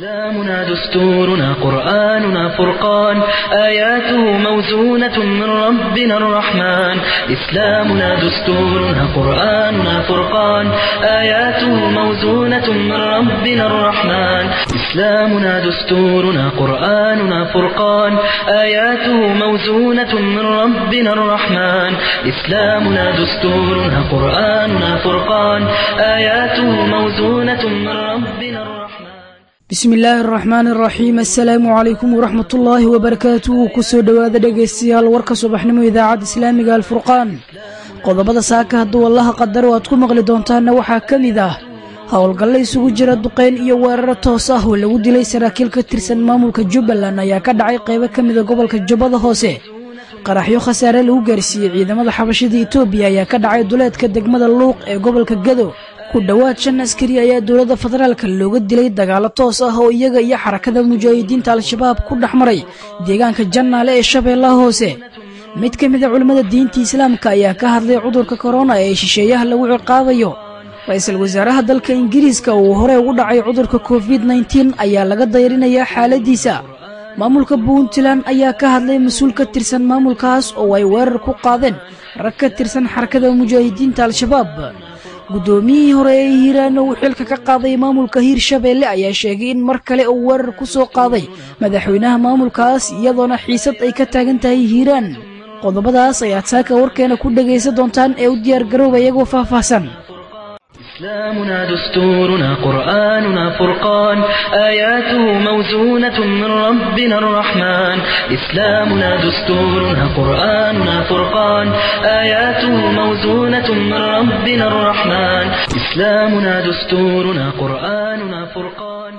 إسلامنا دستورنا قرآننا فرقان آياته موزونة من ربنا الرحمن إسلامنا دستورنا قرآننا فرقان آياته موزونة من ربنا الرحمن إسلامنا دستورنا قرآننا فرقان آياته موزونة من ربنا الرحمن إسلامنا دستورنا قرآننا فرقان آياته موزونة من ربنا الرحمن bismi illaahi araxmaan araxiim assalaamu calaykum waraxmat ullaahi wabarakaatuhu kusoo dhowaada dhegaystayaal warka subaxnimo idaacadda islaamiga alfurqaan qodobada saaka hadduu allaha qadaro aad ku maqli doontaanna waxaa ka mid ah howlgalle isugu jira duqeyn iyo weeraro toos ah oo lagu dilay saraakiil ka tirsan maamulka jubbaland ayaa ka dhacay qaybo ka mida gobolka jubbada hoose qaraxyo khasaare lagu gaarsiiyey ciidamada xabashada etoobiya ayaa ka dhacay duleedka degmada luuq ee gobolka gado ku dhowaad shan askari ayaa dowladda federaalka looga dilay dagaalo toos ah oo iyaga iyo xarakada mujaahidiinta al-shabaab ku dhex maray deegaanka jannaale ee shabeellaha hoose mid ka mid a culimmada diinta islaamka ayaa ka hadlay cudurka korona ee shisheeyaha lagu ciqaabayo ra-iisul wasaaraha dalka ingiriiska uu horey ugu dhacay cudurka covid nteen ayaa laga dayrinayaa xaaladiisa maamulka puntland ayaa ka hadlay mas-uul ka tirsan maamulkaas oo ay weerar ku qaadeen rag ka tirsan xarakada mujaahidiinta al-shabaab guddoomiyihii hore ee hiiraan uu xilka ka qaaday maamulka hiirshabeelle ayaa sheegay in mar kale uu weerar ku soo qaaday madaxweynaha maamulkaas iyadoona xiisad ay ka taagan tahay hiiraan qodobadaas ayaad saaka warkeena ku dhegaysan doontaan ee u diyaargarooba iyagoo faahfaahsan إسلامنا دستورنا قرآننا فرقان آياته موزونة من ربنا الرحمن إسلامنا دستورنا قرآننا فرقان آياته موزونة من ربنا الرحمن إسلامنا دستورنا قرآننا فرقان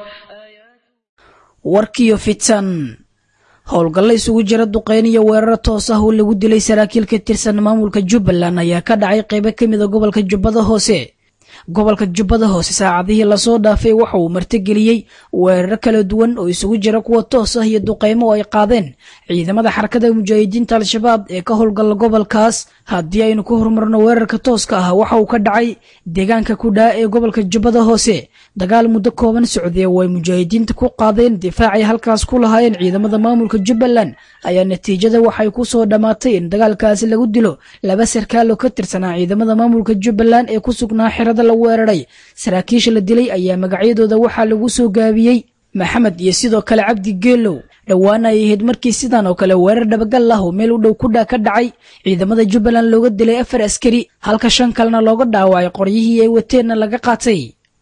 warkiyo fidsan howlgalle isugu jira duqeyn iyo weeraro toos ah oo lagu dilay saraakiil ka tirsan maamulka jubbaland ayaa ka dhacay qaybo ka mida gobolka jubbada hoose gobolka jubbada hoose saacadihii lasoo dhaafay waxa uu martigeliyey weeraro kala duwan oo isugu jira kuwa toos ah iyo duqeymo oo ay qaadeen ciidamada xarakada mujaahidiinta al-shabaab ee ka howlgala gobolkaas haddii aynu ku horumarno weerarka tooska ah waxa uu ka dhacay deegaanka kudhaa ee gobolka jubbada hoose dagaal muddo kooban socdee oo ay mujaahidiinta ku qaadeen difaacay halkaas ku lahaayeen ciidamada maamulka jubbaland ayaa natiijada waxay ku soo dhammaatay in dagaalkaasi lagu dilo laba sarkaal oo ka tirsanaa ciidamada maamulka jubbaland ee ku sugnaa xerada la weeraray saraakiisha la dilay ayaa magacyadooda waxaa lagu soo gaabiyey maxamed iyo sidoo kale cabdi geelow dhowaana ay ahayd markii sidan oo kale weerar dhabagal ah oo meel u dhow kudhaa ka dhacay ciidamada jubbaland looga dilay afar askari halka shan kalena looga dhaawacay qoryihii ay wateenna laga qaatay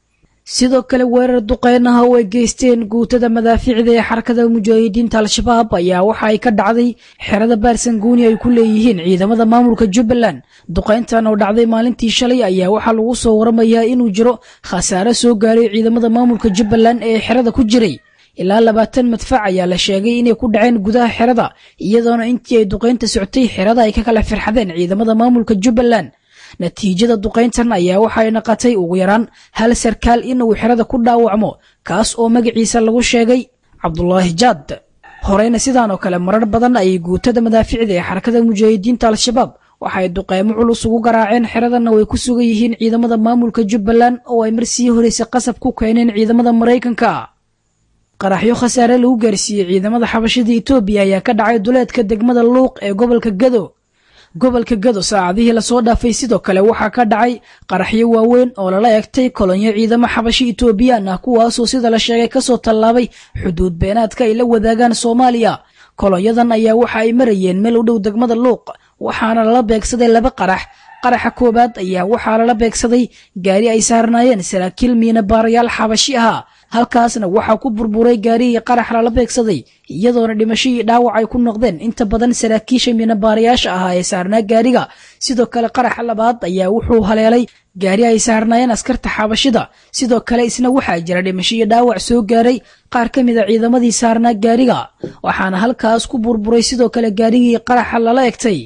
sidoo kale weerar duqeyn ah oo ay geysteen guutada madaafiicda ee xarakada mujaahidiinta al-shabaab ayaa waxa ay ka dhacday xerada baarsanguuni ay ku leeyihiin ciidamada maamulka jubbaland duqeyntan oo dhacday maalintii shalay ayaa waxaa lagu soo waramayaa inuu jiro khasaare soo gaaray ciidamada maamulka jubbaland ee xerada ku jiray ilaa labaatan madfac ayaa la sheegay inay ku dhaceen gudaha xerada iyadoona intii ay duqeynta soctay xerada ay ka kala firxadeen ciidamada maamulka jubbaland natiijada duqayntan ayaa waxay naqatay ugu yaraan hal sarkaal inuu xerada ku dhaawacmo kaas oo magaciisa lagu sheegay cabdulaahi jaad horeyna sidaan oo kale marar badan ayay guutada madaaficda ee xarakada mujaahidiinta al-shabaab waxaay duqeymo culus ugu garaaceen xeradana way ku sugan yihiin ciidamada maamulka jubbaland oo ay mar sii horeysa qasab ku keeneen ciidamada maraykanka qaraxyo khasaare lagu gaarsiiyey ciidamada xabashada etoobiya ayaa ka dhacay duleedka degmada luuq ee gobolka gado gobolka gado saacadihii lasoo dhaafay sidoo kale waxaa ka dhacay qaraxyo waaweyn oo lala egtay kolonyo ciidamo xabashi etoobiyaan ah kuwaasoo sida la sheegay kasoo tallaabay xuduud beenaadka ay la wadaagaan soomaaliya kolonyadan ayaa waxa ay marayeen meel u dhow degmada luuq waxaana lala beegsaday laba qarax qaraxa koowaad ayaa waxaa lala beegsaday gaari ay saarnaayeen saraakiil miina baarayaal xabashi ahaa halkaasna waxaa ku burburay gaarihii qarax lala beegsaday iyadoona dhimashadii dhaawac ay ku noqdeen inta badan saraakiisha miinabaarayaasha ahaa ee saarnaa gaariga sidoo kale qaraxa labaad ayaa wuxuu haleelay gaari ay saarnaayeen askarta xabashida sidoo kale isna waxaa jira dhimashadii dhaawac soo gaaray qaar ka mid a ciidamadii saarnaa gaariga waxaana halkaas ku burburay sidoo kale gaarigii qaraxa lala egtay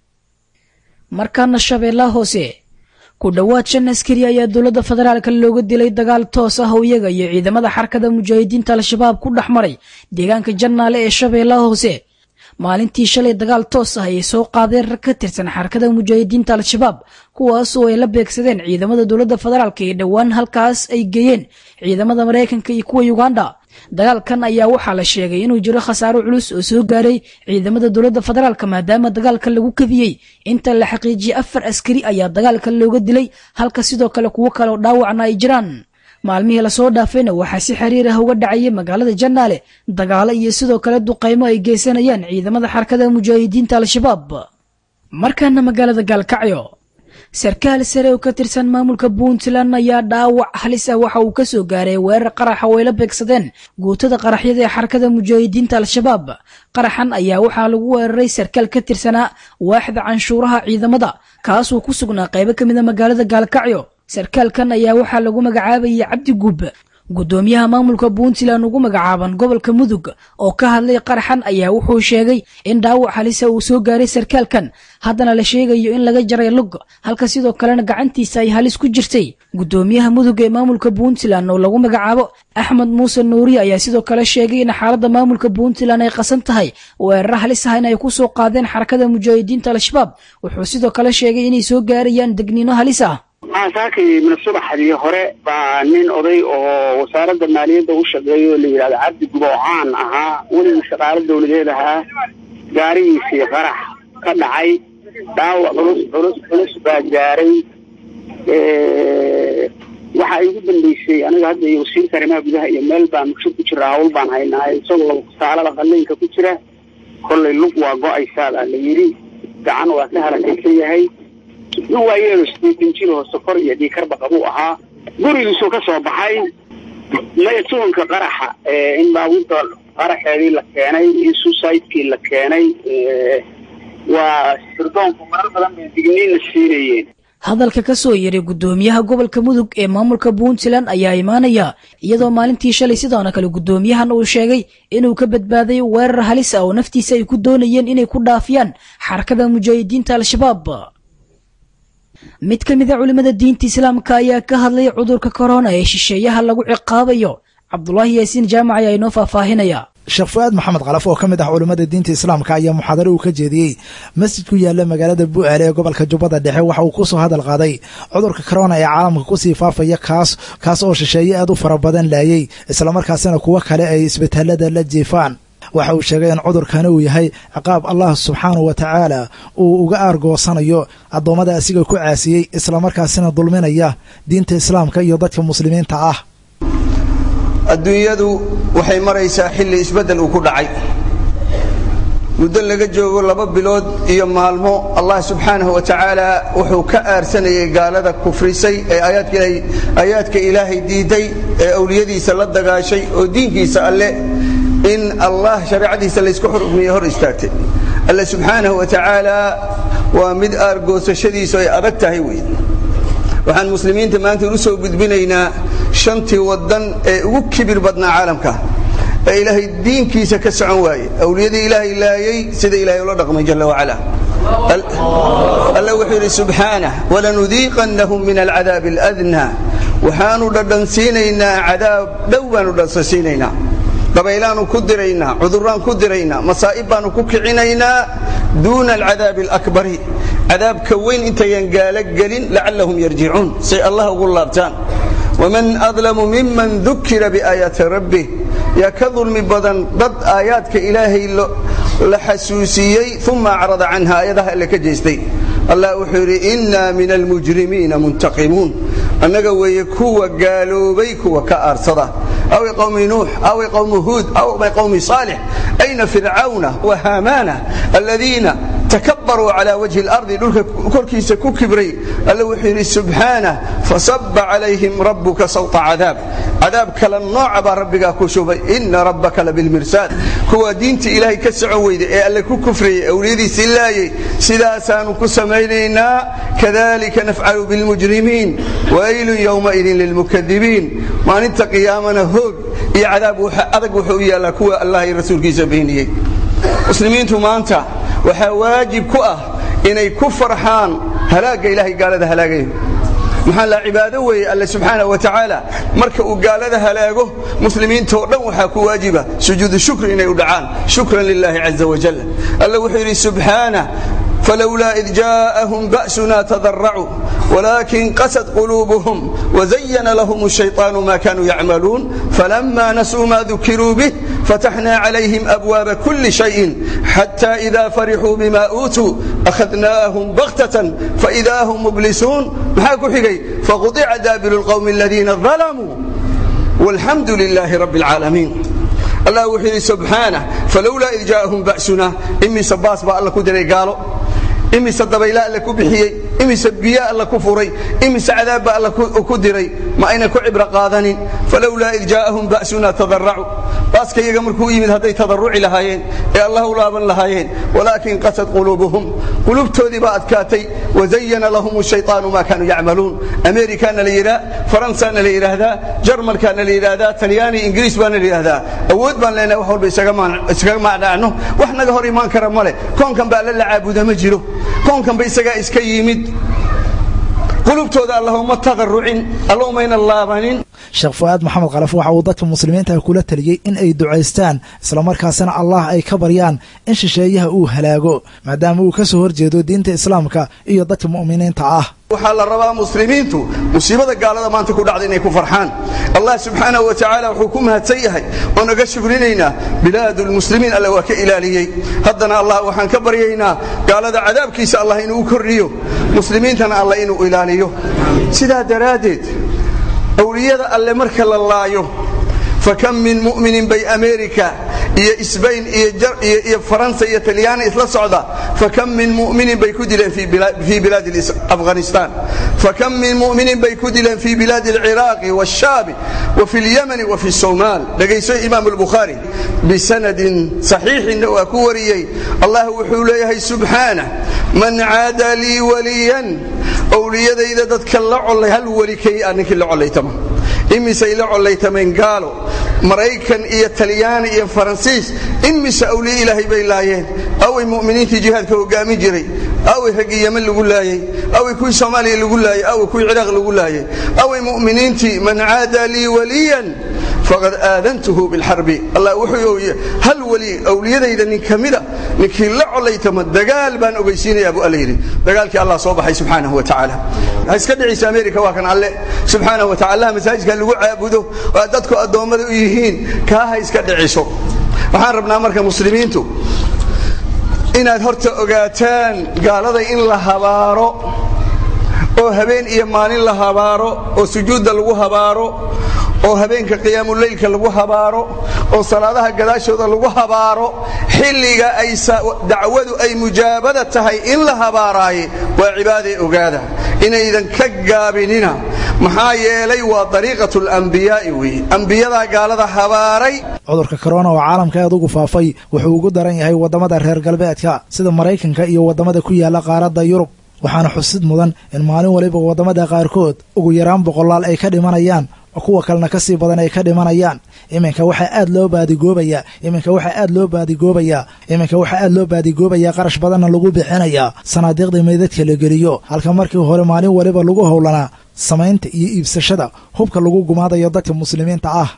markaana shabeellaha hoose ku dhowaad shan askari ayaa dowladda federaalka looga dilay dagaal toos ah oo iyaga iyo ciidamada xarakada mujaahidiinta al-shabaab ku dhex maray deegaanka jannaale ee shabeellaha hoose maalintii shalay dagaal toos ah ayay soo qaadeen rag ka tirsan xarakada mujaahidiinta al-shabaab kuwaasoo ay la beegsadeen ciidamada dowladda federaalka ee dhowaan halkaas ay geeyeen ciidamada maraykanka iyo kuwa uganda dagaalkan ayaa waxaa la sheegay inuu jiro khasaaro culus oo soo gaaray ciidamada dowladda federaalk maadaama dagaalka lagu kadiyey inta la xaqiijiyey afar askari ayaa dagaalka looga dilay halka sidoo kale kuwo kale oo dhaawacna ay jiraan maalmihii lasoo dhaafayna waxaa si xiriir ah uga dhacayay magaalada janaale dagaalo iyo sidoo kale duqaymo ay geysanayaan ciidamada xarakada mujaahidiinta al-shabaab markaana magaalada gaalkacyo sarkaal sare oo ka tirsan maamulka puntland ayaa dhaawac halis ah waxa uu kasoo gaaray weerar qaraxa oo ay la beegsadeen guutada qaraxyada ee xarakada mujaahidiinta al-shabaab qaraxan ayaa waxaa lagu weeraray sarkaal ka tirsanaa waaxda canshuuraha ciidamada kaasoo ku sugnaa qaybo ka mida magaalada gaalkacyo sarkaalkan ayaa waxaa lagu magacaabayay cabdi guub guddoomiyaha maamulka puntland ugu magacaaban gobolka mudug oo ka hadlay qaraxan ayaa wuxuu sheegay in dhaawac halisa uu soo gaaray sarkaalkan haddana la sheegayo in laga jaray lug halka sidoo kalena gacantiisa ay halis ku jirtay guddoomiyaha mudug ee maamulka puntland oo lagu magacaabo axmed muuse nuuri ayaa sidoo kale sheegay in xaaladda maamulka puntland ay qasan tahay weeraro halis ah in ay ku soo qaadeen xarakada mujaahidiinta al-shabaab wuxuu sidoo kale sheegay inay soo gaarayaan degniino halis ah waxaan saakay mina subaxdii hore baa nin oday oo wasaaradda maaliyadda u shaqeeya oo la yidhahdo cabdi gubo oo caan ahaa weligii shaqaalo dawladeed ahaa gaarigiisii qarax ka dhacay dhaawac culus culus culus baa gaaray waxa igu dambeysay aniga hadda iyo wasiirka arrimaha gudaha iyo meel baan mugsho ku jira hawl baan haynaa isagoo saalada qalliinka ku jira kollay lug waa go-aysaa baa la yidhi gacan waa ka halakaysan yahay nin waayeelo sideetan jir oo sokor iyo dhiikarba qabuu ahaa gurigiisuu ka soo baxay maya tuunka qaraxa in baabuurta qaraxeedii la keenay in suicidekii la keenay waa sirdoonku marar badan bay digniinna siinayeen hadalka ka soo yeray guddoomiyaha gobolka mudug ee maamulka puntland ayaa imaanaya iyadoo maalintii shalay sidoona kale guddoomiyahan uu sheegay inuu ka badbaaday weerar halis ah oo naftiisa ay ku doonayeen inay ku dhaafiyaan xarakada mujaahidiinta al-shabaab mid ka mid a culimmada diinta islaamka ayaa ka hadlay cudurka korona ee shisheeyaha lagu ciqaabayo cabdulaahi yaasiin jaamac ayaa inoo faahfaahinaya sheekh fu-aad maxamed kalaf oo ka mid ah culimmada diinta islaamka ayaa muxaadaro uu ka jeediyey masjid ku yaala magaalada bu'aale ee gobolka jubbada dhexe waxa uu kusoo hadal qaaday cudurka korona ee caalamka kusii faafaya kaas kaas oo shisheeye aad u fara badan laayay islamarkaasina kuwo kale ay isbitaalada la jiifaan waxa uu sheegay in cudurkani uu yahay ciqaab allah subxaanahu wa tacaala uu uga aargoosanayo addoommada asiga ku caasiyey islamarkaasina dulminaya diinta islaamka iyo dadka muslimiinta ah adduunyadu waxay maraysaa xilli isbeddel uu ku dhacay muddo laga joogo laba bilood iyo maalmo allah subxaanahu wa tacaala wuxuu ka aarsanayay gaalada kufrisay ee aayaadka ilaahay diiday ee awliyadiisa la dagaashay oo diinkiisa alle in allah shareecadiisa laysku xurmiye hor istaagtay alle subxaanahu wa tacaala waa mid aargoosashadiisu ay adag tahay wey waxaan muslimiinta maanta u soo gudbinaynaa shantii waddan ee ugu kibir badnaa caalamka ee ilaahay diinkiisa ka socon waaye awliyadii ilaahay laayay sida ilahay ula dhaqmay jalla wacala alla wuxuu yidhi subxaanah walanudiiqannahum min alcadaabi aladnaa waxaanu dhadhansiinaynaa cadaab dhow baanu dhadhansiinaynaa dabaylaanu ku diraynaa cuduraan ku diraynaa masaa'ib baanu ku kicinaynaa duuna alcadaabi alakbari cadaabka weyn intayan gaalo gelin lacallahum yarjicuun say allah ugu laabtaan waman adlamu miman dukira biaayaati rabbih yaa ka dulmi badan dad aayaadka ilaahay la xasuusiyey uma acrada canha aayadaha alle ka jeestay allah wuxuu yidhi innaa min almujrimiina muntaqimuun annaga weeye kuwa gaaloobay kuwa ka aarsada aw qawmi nuux aw qawmi huud aw qawmi saalix ayna fircawna wa haamaana aladiina takabaruu calaa wajhi اlardi dhulka korkiisa ku kibray alle wuxuu yidhi subxaanah fasaba calayhim rabbuka sawta cadaab cadaab kala nooca baa rabbigaa ku shubay ina rabbaka labilmirsaad kuwa diinta ilaahay ka socon weyda ee alle ku kufrayey awliyadiisii laayay sidaasaanu ku samaynaynaa kadalika nafcalu bilmujrimiin waylun yowmaidin lilmukadibiin maalinta qiyaamana hoog iyo cadaab adag wuxuu u yaallaa kuwa allah iyo rasuulkiisa beeniyey muslimiintu maanta waxaa waajib ku ah inay ku farxaan halaagga ilaahay gaalada halaagayo maxaa la cibaado weeye alle subxaana wa tacaala marka uu gaalada halaago muslimiintoo dhan waxaa ku waajiba sujuudu shukri inay u dhacaan shukran lilahi caza wajal alle wuxuu yidhi subxaanah falowlaa id jaa'ahum ba'suna tadaracuu ولكن قست قلوبهم وزين لهم الشيطان ما كانوا يعملون فلما نسوا ما ذكروا به فتحنا عليهم أبواب كل شيء حتى إذا فرحوا بما أوتوا أخذناهم بغتة فإذا هم مبلسون محاكو حقي فقطع دابر القوم الذين ظلموا والحمد لله رب العالمين الله وحي سبحانه فلولا إذ جاءهم بأسنا إمي سباس بقى الله كدري قالوا imise dabayla alla ku bixiyey imise biyo alla ku furay imise cadaabba alla ku diray ma ayna ku cibro qaadanin falowlaa id jaa'ahum ba'suna tadaracuu baaska iyaga markuu yimid hadday tadarruci lahaayeen ee allah u laaban lahaayeen walaakin qasad quluubuhum qulubtoodii baa adkaatay wazayana lahum shayطaanu ma kaanuu yacmaluun amerikana la yidhaa faransana la yidhaahdaa jarmalkana la yidhaahdaa talyaani ingiriis baana la yidhaahdaa awood baan leenahay wax walba isaga macdhaacno wax naga hor imaan kara male koonkan ba alla la caabuda ma jiro koonkanba isagaa iska yimid qulubtooda allahuma tadarucin allahumayna laabanin sheekh fu'aad maxamed kalaf waxa uu dadka muslimiinta kula taliyey in ay ducaystaan islamarkaasina allah ay ka baryaan in shisheeyaha uu halaago maadaama uu ka soo horjeedo diinta islaamka iyo dadka mu'miniinta ah waxaa la rabaa muslimiintu musiibada gaalada maanta ku dhacda inay ku farxaan allah subxaanahu wa tacaala wuxuu ku mahadsan yahay oo naga shukrinaynaa bilaadu lmuslimiin alle waa ka ilaaliyey haddana allah waxaan ka baryaynaa gaalada cadaabkiisa allah inuu kordhiyo muslimiintana allah inuu ilaaliyo sidaa daraaddeed awliyada alle marka la laayo fakam min mu'minin bay amerika iyo sbain iyo faransa iyo talyaani isla socda fakam min muminin bay ku dileen fii bilaadi afghanistan fakam min muminin bay ku dileen fii bilaadi alciraaqi wاshaabi wa fi اlyamani wa fi somaal dhegayso imaam اlbukhaari bisanadin saxiixinna waa ku wariyey allah wuxuu leeyahay subxaanah man caada lii waliyan owliyadayda dadka la colay hal weli kay a ninkii la colaytama imisay la collaytameen gaalo maraykan iyo talyaani iyo faransiis imise awliye ilaahay bay laayeen away mu'miniintii jihaadka hogaamin jiray away raggii yeman lagu laayey away kuwii soomaaliya lagu laayey away kuwii ciraaq lagu laayey away mu'miniintii man caada lii waliyan faqad aadantuhu bilxarbi allah wuxuu hal weli awliyadayda nin ka mida ninkii la colaytama dagaal baan ogeysiinayaa buu alla yidhi dagaalkii allah soo baxay subxaanahu wa tacaala ha iska dhicisa amerika waa kan alle subxaanahu wa tacala allah masaajidka lagu caabudo oo dadku addoommada u yihiin kaa ha iska dhiciso waxaan rabnaa marka muslimiintu inaad horta ogaataan gaalada in la habaaro oo habeen iyo maalin la habaaro oo sujuudda lagu habaaro oo habeenka qiyaamuleylka lagu habaaro oo salaadaha gadaashooda lagu habaaro xilliga ay dacwadu ay mujaabada tahay in la habaaraaye waa cibaadee ogaada inaydan ka gaabinina maxaa yeelay waa dariiqatu lambiyaa'i weeye ambiyadaa gaalada habaaray cudurka korona oo caalamka aad ugu faafay wuxuu ugu daran yahay waddamada reer galbeedka sida maraykanka iyo waddamada ku yaalla qaaradda yurub waxaana xusid mudan in maalin waliba waddamada qaarkood ugu yaraan boqolaal ay ka dhimanayaan oo kuwa kalena ka sii badan ay ka dhimanayaan iminka waxaa aad loo baadigoobayaa iminka waxaa aad loo baadigoobayaa iminka waxaa aad loo baadigoobayaa qarash badanna lagu bixinayaa sanaadiiqda meydadka la geliyo halka markii hore maalin waliba lagu howlanaa samaynta iyo iibsashada hubka lagu gumaadayo dadka muslimiinta ah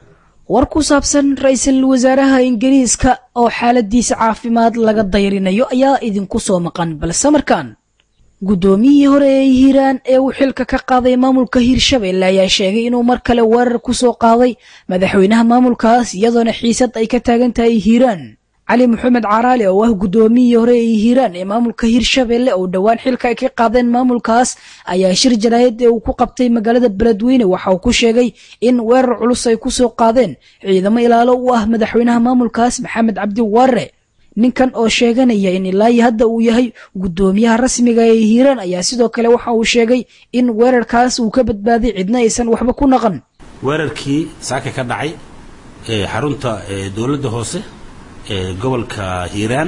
war ku saabsan ra-iisul wasaaraha ingiriiska oo xaaladiisa caafimaad laga dayrinayo ayaa idinku soo maqan balse markaan guddoomiyihii hore ee hiiraan ee uu xilka ka qaaday maamulka hiirshabelle ayaa sheegay inuu mar kale weerar ku soo qaaday madaxweynaha maamulkaas iyadoona xiisad ay ka taagan tahay hiiraan cali maxamed caraali oo ah guddoomiyihii hore ee hiiraan ee maamulka hiirshabelle oo dhowaan xilka ay ka qaadeen maamulkaas ayaa shir jaraayad ee uu ku qabtay magaalada beledweyne waxa uu ku sheegay in weerar culus ay ku soo qaadeen ciidamo ilaalo u ah madaxweynaha maamulkaas maxamed cabdi waarre ninkan oo sheeganaya in ilaahi hadda uu yahay guddoomiyaha rasmiga ee hiiraan ayaa sidoo kale waxa uu sheegay in weerarkaas uu ka badbaaday cidna aysan waxba ku naqan weerarkii saaka ka dhacay ee xarunta dowladda hoose ee gobolka hiiraan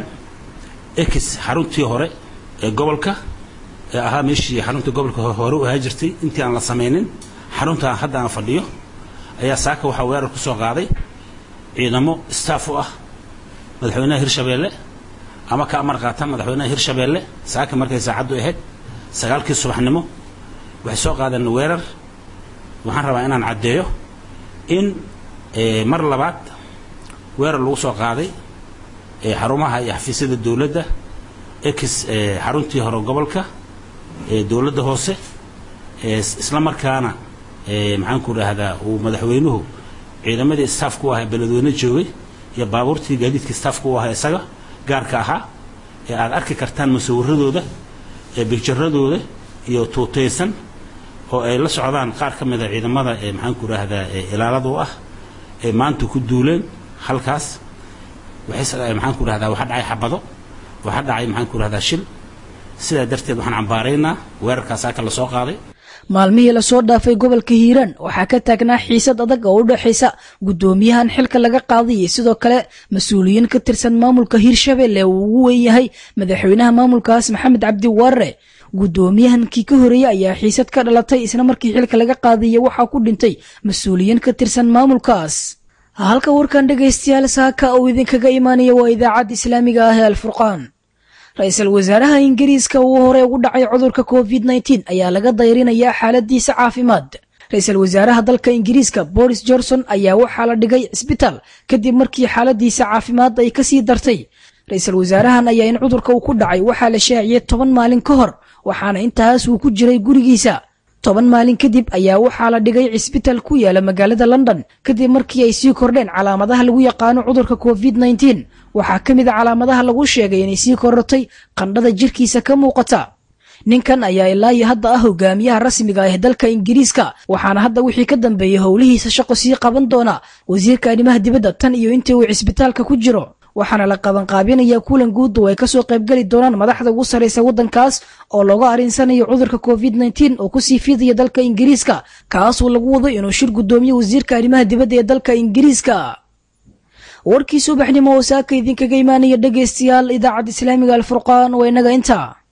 ex xaruntii hore ee gobolka ee ahaa meeshii xarunta gobolka hore u ahaa jirtay intii aan la samaynin xaruntaan hadda aan fadhiyo ayaa saaka waxaa weerar ku soo qaaday ciidamo staff u ah madaxweynaha hirshabeelle ama ka amar qaata madaxweynaha hirshabeelle saaka markay saacaddu ahayd sagaalkii subaxnimo waxay soo qaadeen weerar waxaan rabaa inaan caddeeyo in mar labaad weerar lagu soo qaaday xarumaha iyo xafiisyada dowladda ex xaruntii hore gobolka ee dowladda hoose isla markaana maxaan ku dhahdaa uu madaxweynuhu ciidamadii staafku ahaa beledweyne joogay iyo baabuurtii gaadiidkii staafku u ahaa isaga gaarka ahaa ee aad arki kartaan musawiradooda ee bigjaradooda iyo tuutaysan oo ay la socdaan qaar ka mida ciidamada ee maxaan ku dhahdaa ilaaladu ah ee maanta ku duuleen halkaas waxay maxaan ku dhahdaa waxa dhacay xabado waxa dhacay maxaan ku dhahdaa shil sidaa darteed waxaan cambaaraynaa weerarkaas aka la soo qaaday maalmihii lasoo dhaafay gobolka hiiraan waxaa ka taagnaa xiisad adag oo u dhexaysa guddoomiyahan xilka laga qaadayay sidoo kale mas-uuliyiin ka tirsan maamulka hiirshabelle uu ugu weyn yahay madaxweynaha maamulkaas maxamed cabdi waarre guddoomiyahankii ka horeeyey ayaa xiisad ka dhalatay isla markii xilka laga qaadayay waxaa ku dhintay mas-uuliyiin ka tirsan maamulkaas halka warkan dhegaystayaal saaka uu idinkaga imaanaya waa idaacadda islaamiga ah ee alfurqaan ra-iisul wasaaraha ingiriiska uu hore ugu dhacay cudurka covid nteen ayaa laga dayrinayaa xaaladiisa caafimaad ra-iisul wasaaraha dalka ingiriiska boris johnson ayaa waxaa la dhigay cisbitaal kadib markii xaaladiisa caafimaad ay kasii dartay ra-iisul wasaarahan ayaa in cudurka uu ku dhacay waxaa la shaaciyey toban maalin ka hor waxaana intaas uu ku jiray gurigiisa toban maalin kadib ayaa waxaa la dhigay cisbitaal ku yaala magaalada london kadib markii ay sii kordheen calaamadaha lagu yaqaano cudurka covid nteen waxaa ka mid a calaamadaha lagu sheegay inay sii korortay qandhada jirkiisa ka muuqata ninkan ayaa ilaa iyo hadda ah hogaamiyaha rasmiga ah ee dalka ingiriiska waxaana hadda wixii ka dambeeyey howlihiisa shaqo sii qaban doona wasiirka arrimaha dibadda tan iyo intii uu cisbitaalka ku jiro waxaana la qabanqaabinayaa kulan guud oo ay kasoo qaybgeli doonaan madaxda ugu sarraysa waddankaas oo looga arinsanayo cudurka covid nteen oo kusii fidaya dalka ingiriiska kaasoo lagu wado inuu shir guddoomiye wasiirka arrimaha dibadda ee dalka ingiriiska warkii subaxnimo oo saaka idinkaga imaanaya dhegaystayaal idaacadda islaamiga alfurqaan waa inaga intaa